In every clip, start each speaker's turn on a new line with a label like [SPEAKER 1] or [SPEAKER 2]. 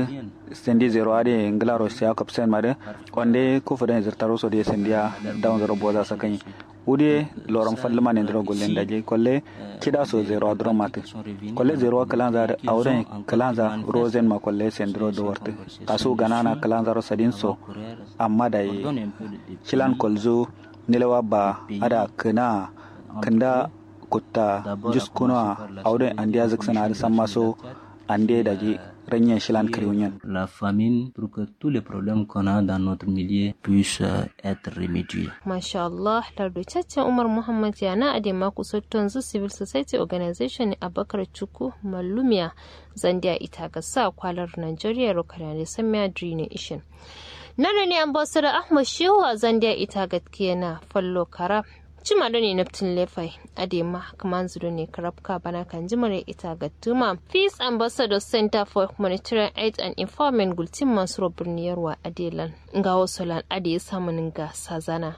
[SPEAKER 1] de sendi zero ade ngla ro sia kapsen made onde ku fudan zirtaro so de sendia down zero boza sakan ude loron fallama ne ndro gollen daje kolle kida so zero adro mate kolle zero kalanza auren kalanza rosen ma kolle sendro do worte kasu ganana kalanza ro sadin so amma da kilan kolzo nilewa ba ada kana kanda kutta jus kuna auren andiya zaksana da samma so ande daje ranyen shilan kriunyen
[SPEAKER 2] la famine pour que tous les problèmes qu'on a dans notre milieu puissent être remédiés.
[SPEAKER 3] Masha Allah, lardocaccen Umar Muhammad yana a dema kusotton zu civil society organization a bakar cuku mallumiya zandiya ita ga sa kwalar Nigeria rokana da samiya Dream Ishin. Nana ne ambassador Ahmad Shehu a zandiya ita ga na fallo kara cima da ne naftin lefai adema kaman zuru ne karabka bana kan jimare ita ga tuma peace ambassador center for humanitarian aid and informant gultin masu birniyarwa adelan ga wasu lan ade samun ga sazana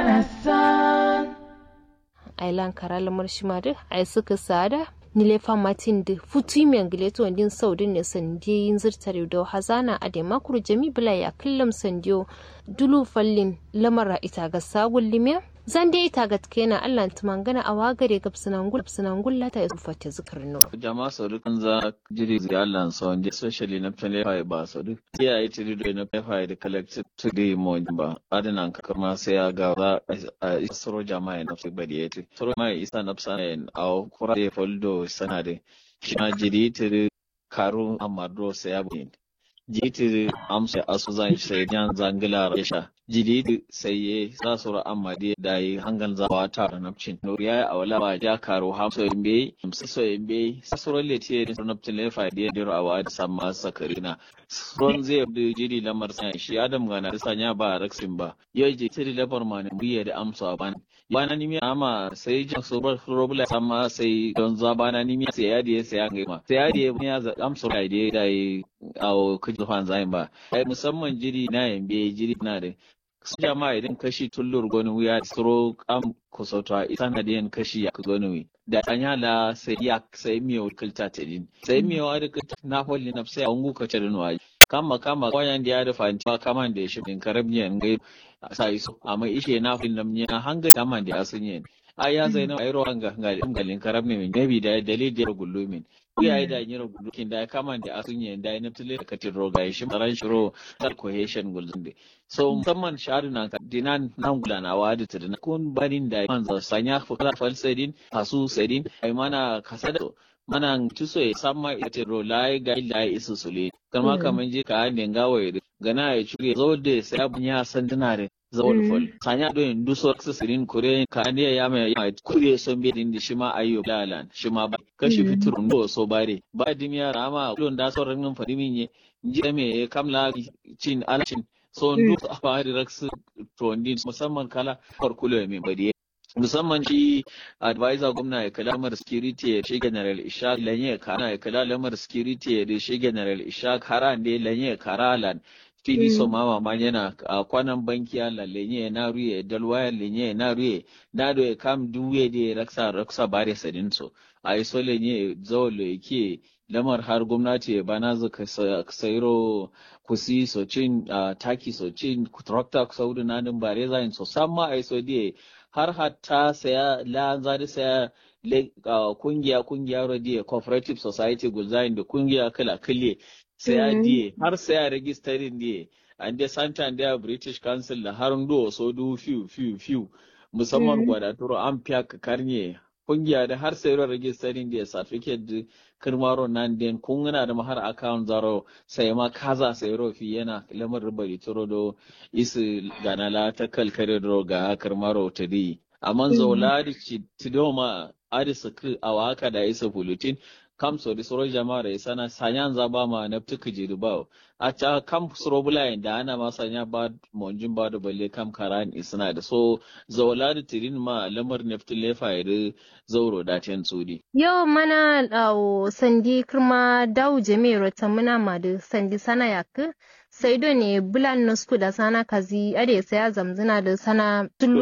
[SPEAKER 3] ailan karal marshima duk ai suka sada nilefa matin da futu mai gileto din saudin ne sandiye yin zirtare da hazana a da makuru jami bila ya kullum sandiyo dulu fallin lamara ita ga sagun limiya zan dai ita ga na Allah tumangana a wagare ga sinangul sinangul lata ya fata zikar no
[SPEAKER 4] jama'a sauri kan za jiri zai Allah so wanda especially na tele fa ba sauri ya yi tiri da na fa da collective to the mo ba adana ka kuma sai ya ga za a soro jama'a na fi bari yati soro mai isa na sana a kura da foldo sana da shi ma jiri tiri karu amadro sai ya bin jiti amsa asu zan sai jan zangila rasha jidi sai za su ra amma dai da yi hangan zawa ta da napcin no ya a wala ba ja karo ha so imbe so imbe su ro le tie da napcin le fa dai diro awa da samma sakarina ron zai da jidi lamar sa shi adam gana da sanya ba raksin ba yau je tiri labar ma ne biye da amsa ban bana ni mi ama sai jan so bar robla samma sai don za bana ni mi sai ya da sai ya ga ma sai ya da ya amsa da dai da a kuji fan zayin ba ai musamman jiri na yambe jiri na da su jama'a idan kashi tullur goni wuya suro am kusauta isa na diyan kashi ya goni wi da anya la sai ya sai miyo kilta ta din sai miyo da na holli na sai an guka ta dinwa kama kama kwayan da ya da fanti ba kama da shi din karabniyan gai sai su amma ishe na holli nam ne hanga kama da asunye a ya zai na ayro hanga galin karabni min gabi da dalil da gullu min ya yi da nyiro gudukin da ya kama da asunye da ya naftale da katin roga ya shi maran shiro da cohesion gulzun da so musamman shahadu na ka dinan nan gulanawa da tudun kun barin da man za sanya fukala falsedin fasu sedin ai mana kasada mana tuso ya samma ita ro lai ga ila isu sule kama kaman je ka ne gawaye gana ya cire zo da sai abun ya san dinare zawol fol sanya do en duso sirin kore kaniya ya mai ya kure son be din shi ma ayyo lalan shi ma ba kashi fiturun do so bare ba dimiya rama kulon da so ranin fadimin ye ji me kamla cin alcin so ndu a fari raksu to ndi musamman kala farkulo mai bari musamman shi advisor gwamna ya kala lamar security ya shi general ishaq lanye kana ya kala lamar security ya shi general ishaq haran ne lanye karalan fili so mama ma yana a kwanan banki ala lenye na ruye dalwaya lenye na ruye na do kam duwe de raksa raksa bare sadin so a so lenye zawlo yake lamar har gwamnati ba na zaka sairo kusi so cin taki so cin tractor saudu na din bare zain so samma ai so de har hatta saya la zari saya kungiya kungiya rodiye cooperative society gulzain da kungiya kala kalle sai a diye har sai a registerin diye an da santa da british council da har ndo so du fiu fiu fiu musamman gwadaturo an fiya ka karnye kungiya da har sai ro registerin diye certificate kirmaro nan den kun gana da har account zaro sai ma kaza sai ro fi yana lamar ribari turo do isi ganala ta kalkare do ga kirmaro ta di amma zola di tidoma adisa ku awaka da isa bulletin kam so di soro jama'a da isana sanyan za ba ma na tuku jiri ba a ca kam soro bulayen da ana ma sanya ba monjin ba da balle kam karan isana da so zawala da tirin ma lamar neftin lefa ya da zauro da ten tsudi.
[SPEAKER 3] Yau mana awo sandi kirma dawo jami'ar ta muna ma da sandi sana yaku sai do ne bulan nasku da sana kazi ade saya zamzina da sana tulu